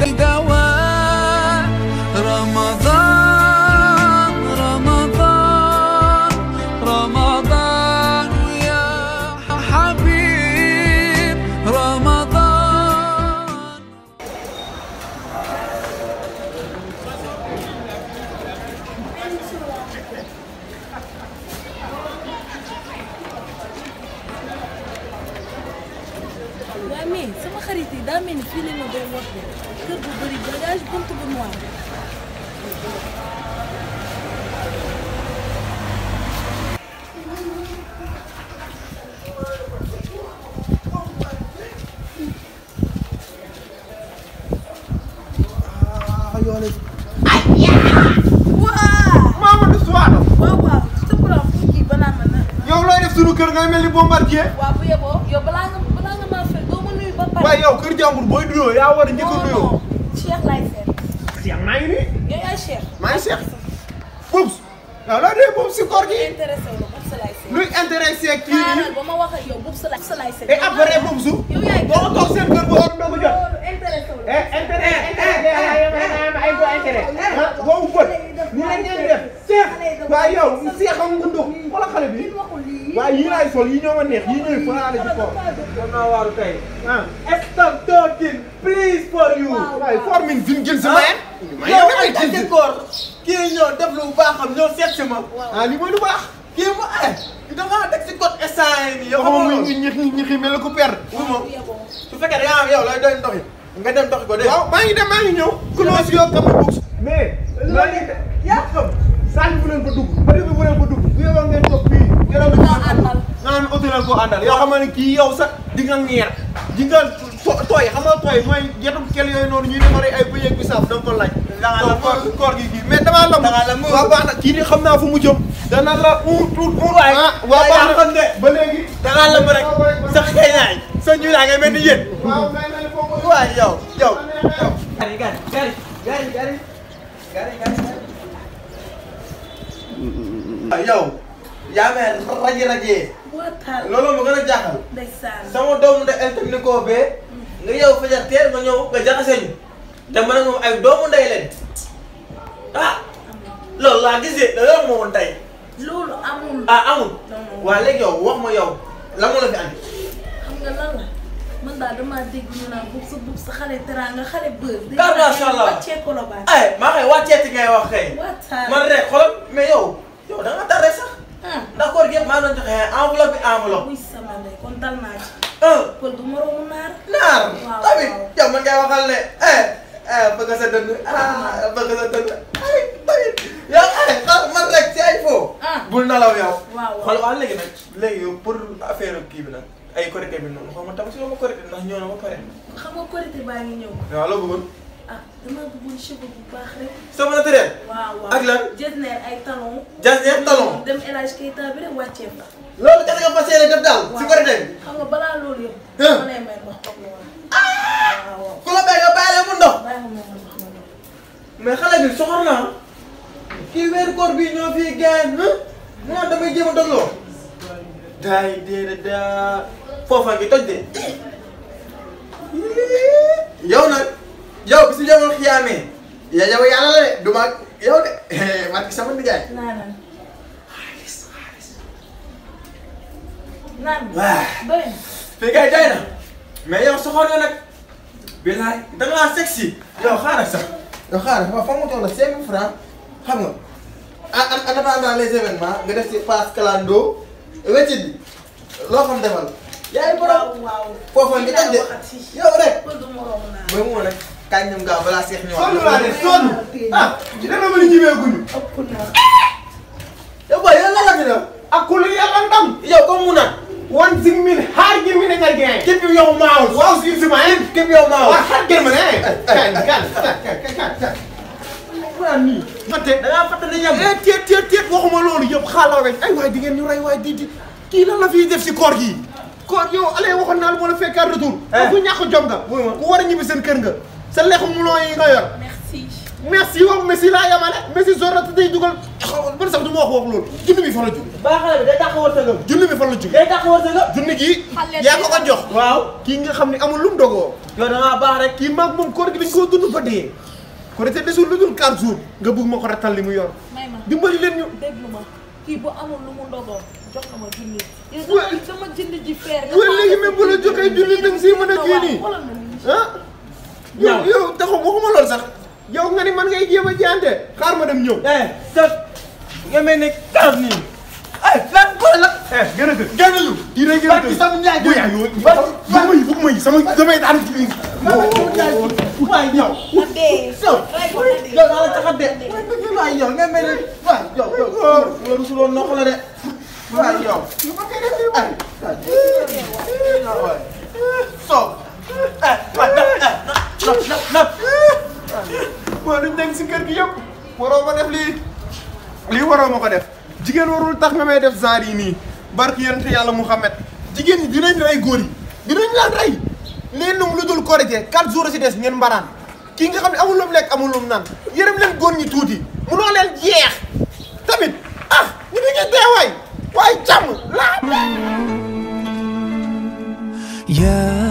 دواء رمضان رمضان رمضان يا حبيب رمضان waaw mais sama xarit yi daa mel ni fii lañ ma doon wax de kër bu bëri bagage bunt bu noir waaw Mamadou Souare waaw waaw sa borom fu kii balaa ma na yow looy def sunu kër ngay mel ni bombardier waaw bu yeboo yow balaa nga balaa nga maa fekk doo ma nuyu ba pare waaye yow kër jàmbur booy nuyoo yaa war a njëkk a nuyoo. non Cheikh laay seet Cheikh maa ngi nii yow yaay Cheikh maa ngi Cheikh Boubs yow loo dee Boubs si koor gi intéressé wu la boobu sa laay seet luy intéressé kii xaaral nii ba ma wax ak yow boobu sa laay sa laay seet et après Boubs yow yaay boo toog seen kër ba war a doog a jot. loolu intéressé wu la eh intérêt intérêt ay bo intérêt ah boobu bët ni la ngeen def Cheikh waaye yow Cheikh am nga ndox xoolal xale bi waaye yii laay sol yii ñoo ma neex yii ñooy faraale ci koor am naa waaru tey ah stop talking please for you waaye for min fi mu jël si mayen yow ay tànn koor kii ñëw def lu baaxam ñëw seet si ma ah li mooy lu baax kii mu ay dama teg si code instant yi nii yow xamoo xamoo muy loolu ñi ñi ñi xi mel ko perdre wu ma su fekkee da nga am yow lay doy ndox yi nga dem doxi ko dégg waaw maa ngi dem maa ngi ñëw close yoo xam ne boobu mais loolu yaa xam sànni bu leen ko dugg bëri bi bu leen ko dugg bu yow ngeen toog fii yoroon na Ñoo àndal. nga naan oto leen ko àndal yoo xam ne kii yow sax di nga ñeer di nga to- tooy xam nga tooy mooy yetum kel yooyu noonu ñuy defaree ay bëy ak bisaab da nga ko laaj Da ngaa lamb. koor koor gi kii mais damaa lamb Da ngaa lamb. waaw baax na kii di xam naa fu mu jëm dana la un tuut un Waay. ah waaw Waay, baax yaa xam na de. ba léegi da ngaa lamb rek sa xëy naay sa ñu laa ngay mel ni yéen waaw may na foofu waay yow yow yow gari gari gari gari gari gari gari ah yow yaa may raji rajee waxtaan loolu ma gën a jaaxal ndeysaan sama doomu ndey el technico bee nga yow fajar teel nga ñëw nga jaxase ñu te man ak moom ay doomu ndey leen ah loolu laa gisee da loolu moo woon tey loolu amul ah amul non non waa léegi yow wax ma yow la mu la fi andi xam nga lan la man daal damaa dégg ñu naan bub sa bub sa xale teraanga xale bër di Kar macha Allah. wàccee ko la baax ay maa xëy wàcceeti ngay wax kay waxtaan man rek xoolal mais yow yow da nga tardé sax ah ndax koor gi yëpp maa doon joxe enveloppe bi enveloppe muy sama ndey kon dal naa ci un pël du moroomu naar naar Waaw, tamit waaw. yow man ngay waxal ne eh eh bëgg sa dënd ah bëgg sa dënd ay tamit yow ay xaar man rek ci ay fo ah bul nalaw yow waaw xool waa léegi nag léegi yow pour affaire kii bi nag ay korité bi noonu xaw ma tam si ma korité ndax ñëw na ba pare xam nga korité baa ngi ñëw waaw loo bëggoon ah dama bëggoon cheveux bu baax rek sama naturel waaw waaw Ak lan? jesner ay talon jasneer talon dem El Hadj Keita bi rek wàccee fa loolu kese nga fas yéene def daal si waaw. korité bi xam nga balaa loolu yëpp Hein? ma lay may ndox comme ni waaw waaw ku la bay nga bàyyi mu ndox bàyyi ma may ma ndox ma ndox mais xale bi soxor naa kii weeru koor bii ñoo fii gaañ mu naan damay jéem a dogloo daay déedéet daa foofa ngi toj de yow nag yow bi si jamono xiyaamee ya yow yàlla la de du ma yow de man ki sama nijaay naan naan Waaw. doy na fii kay doy na mais yow soxor nga nag bilaay da ngaa sexy yow xaaral sax yow xaaral fa foog mu toll la cinq mille francs xam nga en en en attendant les événements nga def si passe calando weccit bi loo xam defal yaay borom waaw waaw foofa ngi toj de waxati yow rek pël du moroomu naar mooy mu nag kañ ñoom gaaw balaa seex ñëwaat sonn laa de sonn ah dana ma ni ñibee guñu ëpp na yow booy yow lan la fi def ak ku lu yàlla ndam yow comme mu nag wan sing min har gi min nga gen képp yow maaw waaw si si ma en képp yow maaw waaw har gen ma ne kan kan kan kan kan kan nii fàtte da ngaa fàtte ni ñam eh teet teet teet waxuma loolu yëpp xaaloo rek ay waay di ngeen ñu rey waay di di kii lan la fiy def si koor gi koor yow allez waxoon naa la moo la fekkaat retour Eh. ku ñàkk jom nga Wuy ma. ku war a ñibbi seen kër nga sa lexu mulon yi nga yor merci merci yow Messi laa yamale Messi zorata day dugal xaw man sax du ma wax wax loolu junni bi fan la jóg baa xale bi day tax wërsëgam junni bi fan la jóg day tax wërsëgam junni gi Xale yaa ko ko jox waaw kii nga xam ne amul lu mu dogoo yow da ngaa baax rek kii maag moom koor gi dañ koo dund ba dee ko te desul lu dul 4 jours nga bëgg ma ko rattal li mu yor may ma dimbali leen ñu déglu ma kii bu amul lu mu ndogoo jox ko ma junni yow Wa- dama dama jënd ji feer nga waaye léegi même bu la joxee junni da nga siy mën a kii nii xoolal ma nii ah yow yow taxaw waxuma lool sax yow nga ni man ngay jéem a jaante xaar ma dem ñëw eh tëb nga mel ni karab nii ay lan boole la eh gën a gën génn ñu kii day gën a barki gën sama ñaay bu yaa yow bu may bu may sama damay daan ci biir waay yow ma dee yow ray ko ma dee yow daa la tax a de waay yow nga mel ni waay yow yow yow rusuloo noq la de waay yow ay waay so eh waay nap nap nap moo duñ nekk si kër gi yëpp waroo ma def lii lii waroo ma ko def jigéen warul tax nga may def genre yi nii barki yonent yàlla Muhammad jigéen ñi dinañ rey góor yi dinañ laan rey leen num lu dul korite 4 jours si des ngeen mbaraan kii nga xam ne amul lu mu lekk amul lu mu naan yërëm leen góor ñi tuuti munoo leen jeex tamit ah ñu dañuy deewaay waaye jàmm laa يا